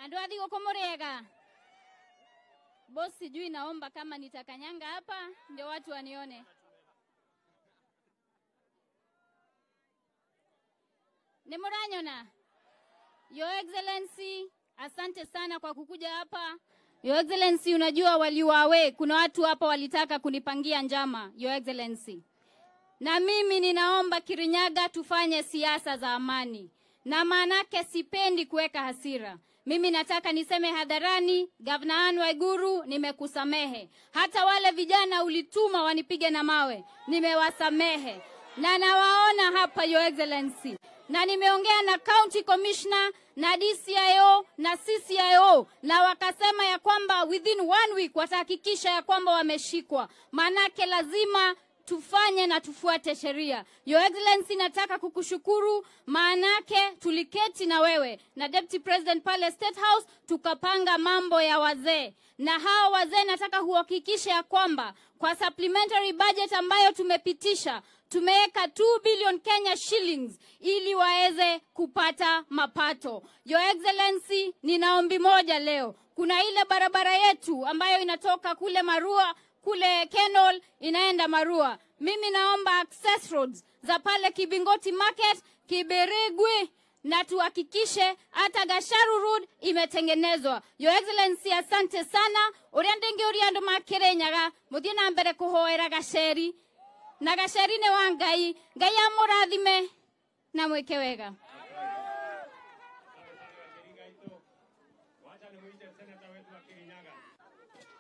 andu athi guku muriega boss sijui naomba kama nitakanyanga hapa ndio watu wanione ni muranyona your excellency asante sana kwa kukuja hapa your excellency unajua waliwawe kuna watu hapa walitaka kunipangia njama your excellency na mimi ninaomba Kirinyaga tufanye siasa za amani, na maanake sipendi kuweka hasira. Mimi nataka niseme hadharani, Gavana Anne Waiguru, nimekusamehe. Hata wale vijana ulituma wanipige na mawe, nimewasamehe na nawaona hapa, Your Excellency, na nimeongea na county commissioner na DCIO na CCIO na wakasema ya kwamba within one week watahakikisha ya kwamba wameshikwa, maanake lazima tufanye na tufuate sheria. Your Excellency, nataka kukushukuru maanake tuliketi na wewe na Deputy President pale State House tukapanga mambo ya wazee, na hawa wazee nataka kuhakikisha ya kwamba kwa supplementary budget ambayo tumepitisha tumeweka 2 billion Kenya shillings ili waweze kupata mapato. Your Excellency, nina ombi moja leo. Kuna ile barabara yetu ambayo inatoka kule Marua kule Kenol inaenda Marua. Mimi naomba access roads za pale Kibingoti Market, Kiberigwi na tuhakikishe hata Gasharu Road imetengenezwa. Your Excellency, asante sana uria ndingi uria andu makirenyaga muthie na mbere kuhoera gaceri na gaceri ni wa Ngai. Ngai amurathime na mwike wega.